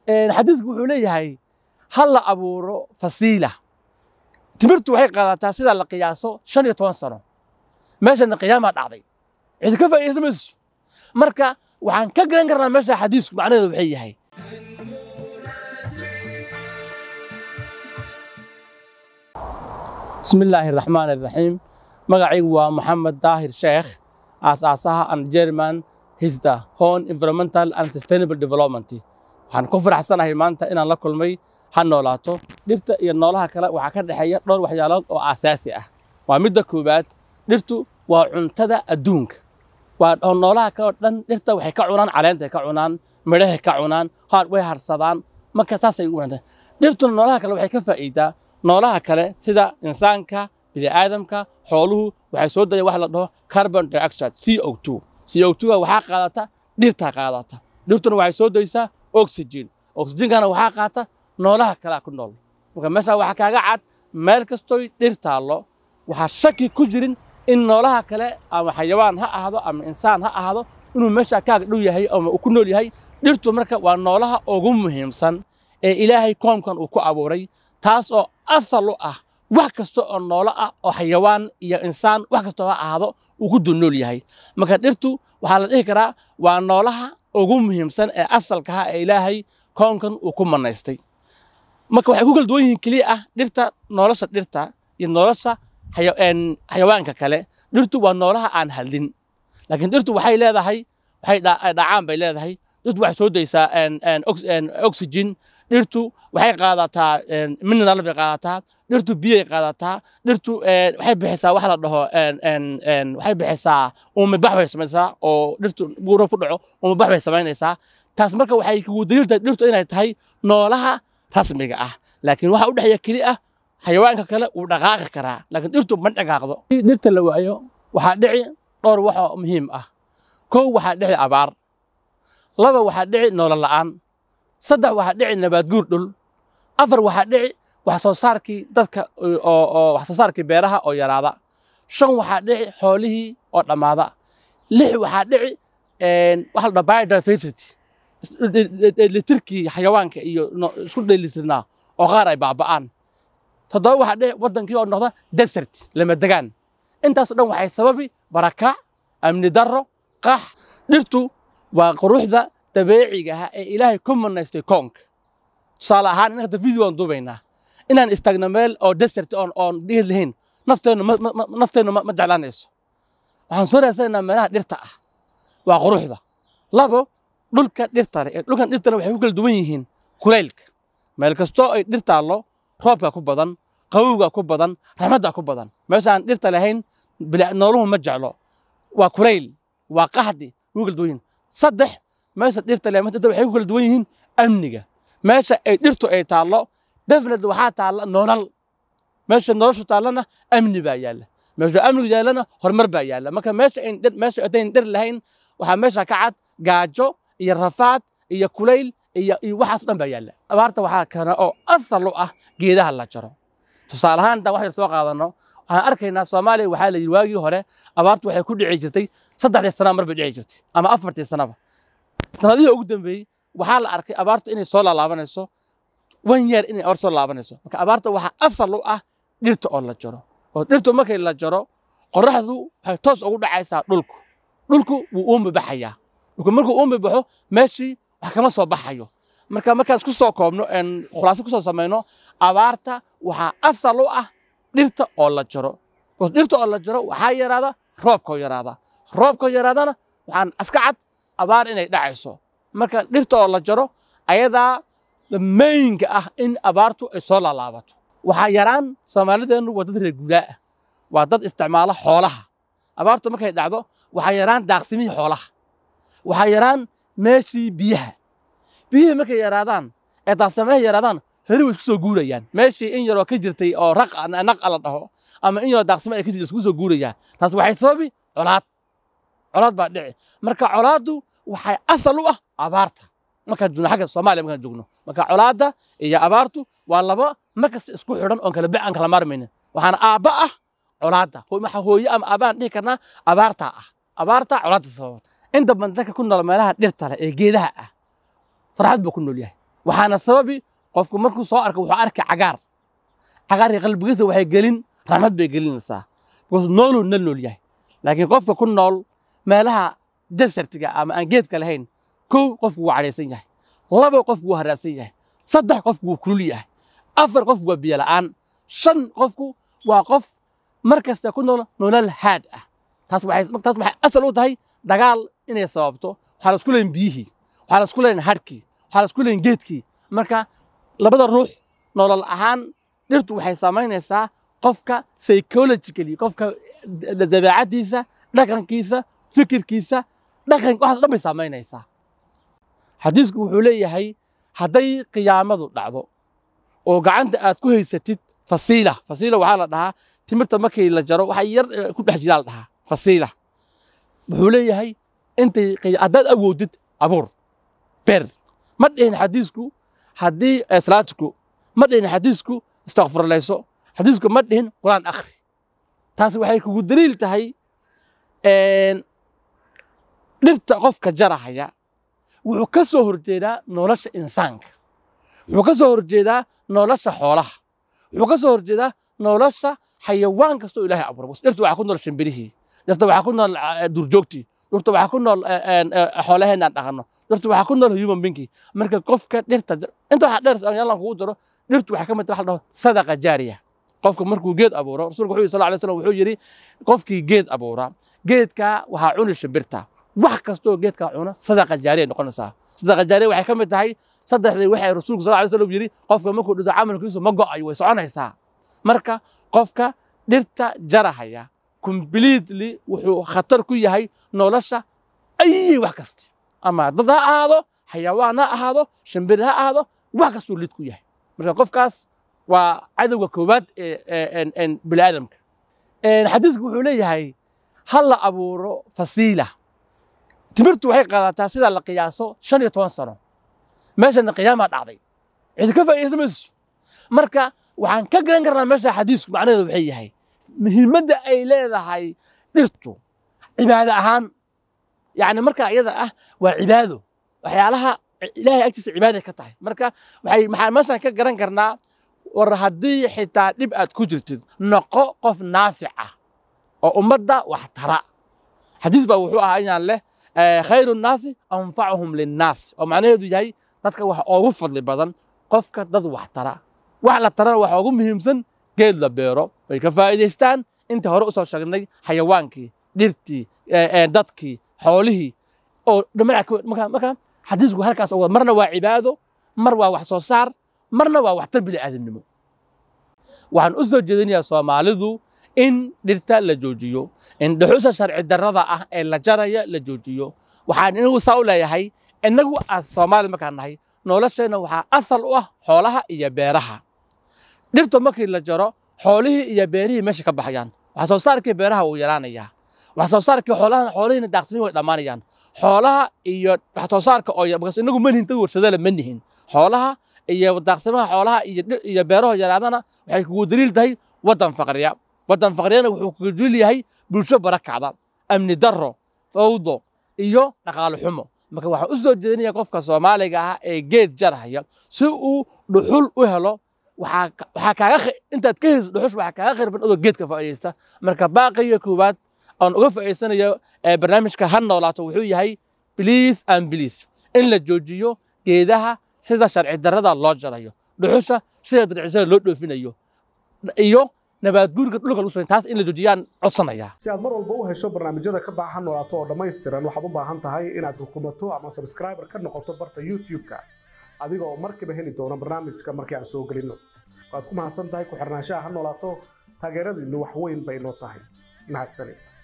xadiisku wuxuu leeyahay ha la abuuro fasiila timirtu waxay qaadataa sida la qiyaaso shan iyo toban sano meeshana qiyaamaa dhacday cidi ka faa'iidaysan mayso marka waxaan ka garan karnaa meesha xadiisku macnaheedu waxay yahay bismi illaahi araxmaan araxiim magacaygu waa maxamed daahir sheekh aasaasaha and german hisda hon environmental and sustainable development waxaan ku faraxsanahay maanta inaan la kulmay ha noolaato dhirta iyo noolaha kale waxaa ka dhexeeya dhowr waxyaalood oo aasaasi ah waa midda koowaad dhirtu waa cuntada adduunka waa noolaha kale oo dhan dhirta waxay ka cunaan caleentay ka cunaan midhahay ka cunaan haar way harsadaan marka saasay u wanaagsan dhirtuna noolaha kale waxay ka faa'iidaa noolaha kale sida insaanka bini'aadamka xooluhu waxay soo dayaan wax la dhaho carbon dioxide CO2 CO2 waxaa qaadata dhirtaa qaadata dhirtuna waxay soo daysaa oxygen oxygenkana waxaa qaata noolaha kalea ku nool marka meeshaa waxaa kaaga cad meel kastoy dhir taallo waxaa shaki ku jirin in noolaha kale ama xayawaan ha ahaado ama insaan ha ahaado inuu meeshaa kaaga dhow yahay ama uu ku nool yahay dhirtu marka waa noolaha ugu muhiimsan ee ilaahay koomkan uu ku abuuray taas oo asal u ah wax kasta oo noolo ah oo xayawaan iyo insaan wax kastoo ha ahaado uu ku dul nool yahay marka dhirtu waxaa la dhihi karaa waa noolaha ugu muhiimsan ee asalkaha ee ilaahay koonkan uu ku manaystay marka waxay ku kala duwan yihiin keliya ah dhirta nolosha dhirta iyo nolosha xayawaanka kale dhirtu waa noolaha aan hadlin laakiin dhirtu waxay leedahay waxay dhacaan bay leedahay dhirtu waxay soo daysaa oxygen dhirtu waxay qaadataa mineral bay qaadataa dhirtu biyay qaadataa dhirtu waxay bixisaa wax la dhaho waxay bixisaa uumibax bay samaysaa oo dhirtu buuro ku dhaco uumibax bay samaynaysaa taas marka waxay kugu daliiltahay dhirtu inay tahay noolaha rasmiga ah laakiin waxa u dhexeeya keli ah xayawaanka kale wuu dhaqaaqi karaa laakiin dhirtu ma dhaqaaqdo dhirta la waayo waxaa dhici dhowr wax oo muhiim ah kow waxaa dhici abaar laba waxaa dhici noolo la'aan saddex waxaa dhici nabaadguur dhul afar waxaa dhici wax soo saarkii dadka oo wax soo saarkii beeraha oo yaraada shan waxaa dhici xoolihii oo dhammaada lix waxaa dhici waxa la dhaha biodiversity dheelitirkii xayawaanka iyo isku dheelitirnaa oo qaar ay baaba'aan toddoba waxaa dhici waddankii oo noqda desert lama degaan intaasoo dhan waxay sababi barakac amni darro qax dhirtu waa quruxda dabeeciga ah ee ilaahay ku manaystay koonka tusaale ahaan in hadda video aan duubaynaa inaan istaagno meel oo desert oon oon dhiir lahayn nafteennu nafteennu ma jeclaanayso waxaan soo raadsanaynaa meelaha dhirta ah waa quruxda labo dhulka dhirta leh dhulkan dhirtana waxay ku kala duwan yihiin kulaylka meel kastoo ay dhir taallo roobka ku badan qabowga ku badan raxmadda ku badan meeshaan dhirta lahayn nooluhu ma jeclo waa kulayl waa qaxdi ugu kala duwan yihiin saddex meesha dhirta leh dhirta waxay ku kala duwan yihiin amniga meesha ay dhirtu ay taallo definitely waxaa taalla noolal meesha noloshu taallana amni baa yaalla meesha amnigu yaallana horumar baa yaalla marka meesha ayn dhir meesha adayn dhir lahayn waxaa meesha ka cad gaajo iyo rafaad iyo kulayl iyo iyo waxaas dhan baa yaalla abaarta waxaa kana oo asal u ah geedaha la jaro tusaale ahaan intaan wax yar soo qaadanno waxaan arkaynaa soomaaliya waxaa la yidhi waagii hore abaartu waxay ku dhici jirtay saddexdii sana mar bay dhici jirtay ama afartii sanaba sanadihii ugu dambeeyey waxaa la arkay abaartu inay soo laalaabanayso wan yeer inay abaar soo laabanayso marka abaarta waxaa asal u ah dhirta oo la jaro oo dhirtu markay la jaro qorraxdu waxay toos ugu dhacaysaa dhulku dhulku wuu uumi baxayaa dhulku markuu uumi baxo meeshii wax kama soo baxayo marka markaan isku soo koobno khulaaso ku soo samayno abaarta waxaa asal u ah dhirta oo la jaro dhirta oo la jaro waxaa yaraada roobka oo yaraada roobka oo yaraadana waxaan aska cad abaar inay dhacayso marka dhirta oo la jaro ayadaa mainka ah in abaartu ay soo laalaabato waxaa yaraan soomaalideennu waa dad reer guuraa ah waa dad isticmaala xoolaha abaartu markay dhacdo waxaa yaraan daaqsimihii xoolaha waxaa yaraan meeshii biyaha biyihii markay yaraadaan ee daaqsimaha yaraadaan heri way isku soo guurayaan meeshii in yaroo ka jirtay oo raq naq la dhaho ama in yaroo daaqsimo ay ka jirtay isku soo guurayaan taas waxay sababi colaad colaad baa dhici marka colaaddu waxay asal u ah abaarta markaan joogno xagga soomaaliya markaan joogno marka colaadda iyo abaartu waa laba markasta isku xidhan oon kala aan kala maarmaynin waxaana aabba ah colaadda waxa hooye ama aabbaan dhihi karnaa abaartaa ah abaartaa colaadda sababta inta badan dadka ku nool meelaha dhirta leh ee geedaha ah farxad buu ku nool yahay waxaana sababi qofku markuu soo arko wuxuu arki cagaar cagaarka qalbigiisa waxay gelin raxmad bay gelinaysaa because nooluu na nool yahay laakiin qofka ku nool meelaha desertiga ama aan geedka lahayn kow qofku wuu cadhaysan yahay laba qofku wuu haraadsan yahay saddex qofku wuu kulul yahay afar qofku waa biyo la'aan shan qofku waa qof mar kasta ku nool nolol haad ah taas waxay taas waxay asal u tahay dagaal inay sababto waxaa la isku leeyin biyihii waxaa la isku leeyin hadhkii waxaa la isku leeyin geedkii marka labada ruux nolol ahaan dhirtu waxay samaynaysaa qofka psychologically qofka dabeecaddiisa dhaqankiisa fikirkiisa dhaqan waxaas dhan bay samaynaysaa xadiisku wuxuu leeyahay hadday qiyaamadu dhacdo oo gacanta aad ku haysatid fasiila fasiila waxaa la dhahaa timirta markii la jaro waxa yar ku dhex jiraa la dhahaa fasiila wuxuu leeyahay intay haddaad awoodid abuur beer ma dhihin xadiisku haddii salaatiku ma dhihin xadiisku istakfurlayso xadiisku ma dhihin quraan akhri taas waxay kugu daliil tahay dhirta qofka jarahaya wuxuu ka soo horjeedaa nolosha insaanka wuxuu ka soo horjeedaa nolosha xoolaha wuxuu ka soo horjeedaa nolosha xayawaan kastoo ilaahay abuuray dhirta waxaa ku nool shimbirihii dhirta waxaa ku nool duurjoogtii dhirta waxaa ku nool xoolaheenaan dhaqanno dhirta waxaa ku nool human beingkii marka qofka dhirta inta waxaa dheer yallan kugu daro dhirtu waxaa ka mid waxa la dhaho sadaqa jaariya qofka markuu geed abuuro rasuulku wuxuu sal alay slam wuxuu yidhi qofkii geed abuura geedkaa waxaa cuni shimbirta wax kastoo geedkaa cuna sadaqa jaariya noqonaysaa sadaqa jaariya waxay ka mid tahay saddexdii waxay rasuulku sal alay slam yidhi qofka markuu dhinto camalkiisu ma go'ayo way soconaysaa marka qofka dhirta jarahaya completely wuxuu khatar ku yahay nolosha ayay wax kasta ama dad ha ahaado xayawaan ha ahaado shimbir ha ahaado wax kastuu lid ku yahay marka qofkaas waa cadowga koowaad ee bini aadamka xadiisku wuxuu leeyahay ha la abuuro fasiila timirtu waxay qaadataa sida la qiyaaso shan iyo toban sano meeshana qiyaamaa dhacday cid ka faa'iidaysan mayso marka waxaan ka garan karnaa meesha xadiisku macnaheedu waxay yahay muhiimadda ay leedahay dhirtu cibaado ahaan yacni marka iyada ah waa cibaado waxyaalaha ilaahay agtiisa cibaaday ka tahay marka waxay maxaa meeshaan ka garan karnaa war haddii xitaa dhib aad ku jirtid noqo qof naafic ah oo ummadda wax tara xadiis baa wuxuu ahaa inaan leh khayru nnaasi anfacuhum linnaas oo macnaheedu yahay dadka wax oogu fadli badan qofka dad wax tara wax la tarana waxa ugu muhiimsan geed la beero way ka faa'iidaystaan inta hore u soo sheegnay xayawaankii dhirtii dadkii xoolihii oo dhammaan marka xadiisku halkaas oo marna waa cibaado mar waa wax soo saar marna waa waxtar bini aadamnimo waxaan u soo jeedinayaa soomaalidu in dhirta la joojiyo in dhuxusha sharci darrada ah ee la jaraya la joojiyo waxaan inagu saa u leeyahay innagu as soomaali markaan nahay nolosheenna waxaa asal u ah xoolaha iyo beeraha dhirta markii la jaro xoolihii iyo beerihii meesha ka baxayaan wax soo saarkii beeraha wuu yaraanayaa wax soo saarkii xoolaha xoolihiina daaqsimiin way dhammaanayaan xoolaha iyo wax soo saarka oo because inagu ma nihin dad warshadale ma nihin xoolaha iyo daaqsimaha xoolaha iyo iyo beeraha yaraadana waxay kugu daliil tahay waddan faqriya waddan faqriyana wuxuu kugu daliil yahay bulsho barakacda amni darro fawdo iyo dhaqaale xumo marka waxaan u soo jeedinaya qofka soomaaliga ah ee geed jarhaya si uu dhuxul u helo waxaa kaaga intaad ka hayso dhuxush waxaa kaaga khirban adoo geedka faa'iidaysta marka baaqiga koowaad aan uga faa'iidsanayo barnaamijka ha noolaato wuxuu yahay bliis and bliis in la joojiyo geedaha sida sharci darrada loo jarayo dhuxusha sida dircisada loo dhoofinayo iyo nabaadguurka dhulka lagu taas in la joojiyaan codsanayaa si aad mar walba u hesho barnaamijyada ka baahan noolaato oo dhammaystiran waxaad u baahan tahay inaad rukumato ama subscriber ka noqoto barta youtube-ka adiga oo markiiba heli doona barnaamijka markii aan soo gelinno waad ku mahadsan tahay ku xirnaanshaha ha noolaato taageeradiinnu wax weyn bay noo tahay mahadsanid